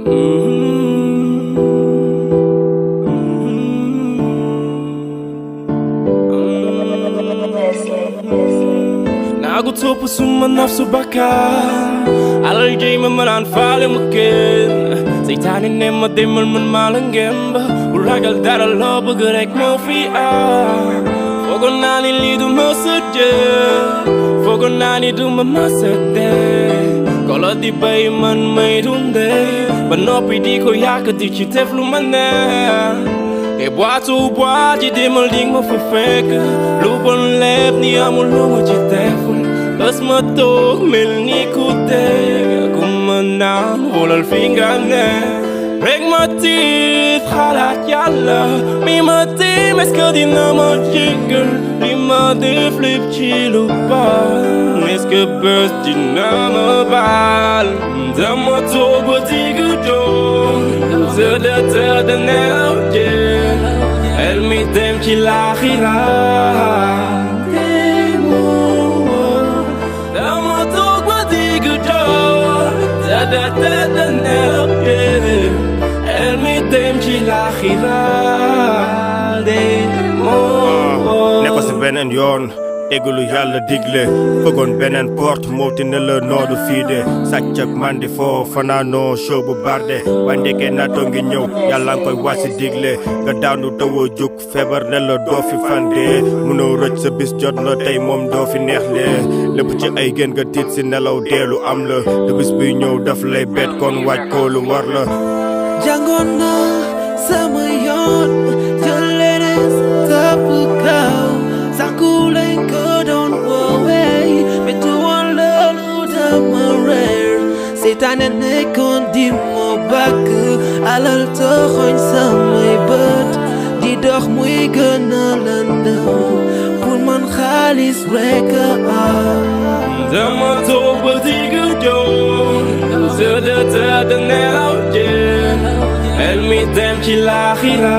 Nagu topp suma nafsu bakkan alal jëy ma mënaan faale ma kenn seytaane ne ma demal man maa la ngemb bu ragal dara loo bëgg rek moo fi am foogoon naa ni lii du ma sa jël foogoon naa ni du ma ma sa dee kolo di bay man may dundee ba noppi di ko yàq di ci def lu ma neex te boitu bois ji demal di ma fa fekk lu bon lépp ni amul lu ma ci deful bés ma toog mel ni ku dee ku ma naan xoolal fi nga ne rek ma tiit xalaat yàlla mi ma tiim est-ce que dina ma jéggal li ma def lépp ci lu baax est-ce que bés dina ma baal dama toog ba digg doom tëdd tëdd nelaw jël el mi dem ci laaxira dama toog ba digg doom tëdd tëdd nelaw jël el mi dem ci laaxira de moo ne ko si beneen yoon déglu yàlla digle fëggoon beneen porte mooti ne la noodu fii de sàcc ak mandi foo fanaanoo show bu barde waaye ndekee naatoo ngi ñëw yàlla nga koy wàcc digle nga daanu tawoo jóg feebar ne la doo fi fande mënoo rëcc sa bis jot na tey moom doo fi neex lee lépp ci ay gën nga tiit si nelaw deelu am la te bis buy ñëw daf lay bet kon waaj ko lu war la jàngoon na sama yoon jël leneen topp kaw sàkku lañ ko doon woowee metti woon loolu dama reer seytaane nekkoon di moo bàkk alal toxoñ samay bët di dox muy gën a lëndëm pour man xaalis rek a am dama toog ba digg doom tëdd tëdd nelaw jël el mi dem ci laaxira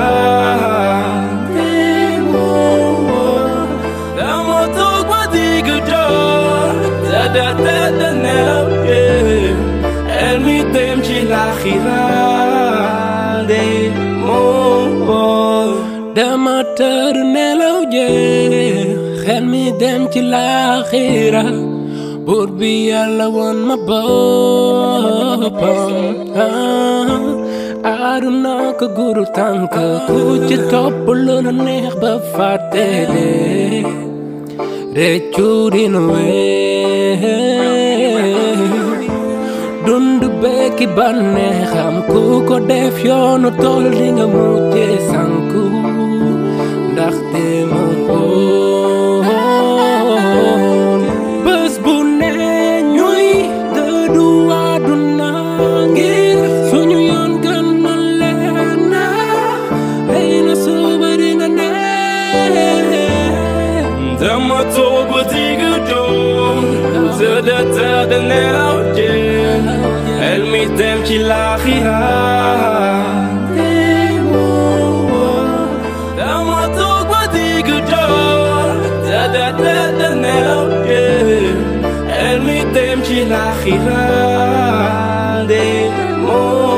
dama toog ba digg doom tëdd tëdd nelaw jël el mi dem ci laaxira de moo dama tëdd nelaw jël xel mi dem ci laaxira buur bi yàlla woon ma boppam aduna ko guru tànk ku ci topp lu la neex ba fàtte de réccu dina wee dund bekki bànneexam ku ko def yoonu tool di nga mujje sanku ndaxte moom woon bés bu ne ñuy dëddu àdduna ngir suñu yoon gën na leen na xëy na suba di nga ne dama toog ba digg doom tëdd tëdd nelaw jël el mi dem ci laaxira dama toog ba digg doom tëdd tëdd nelaw jël el mi dem ci laaxira de moo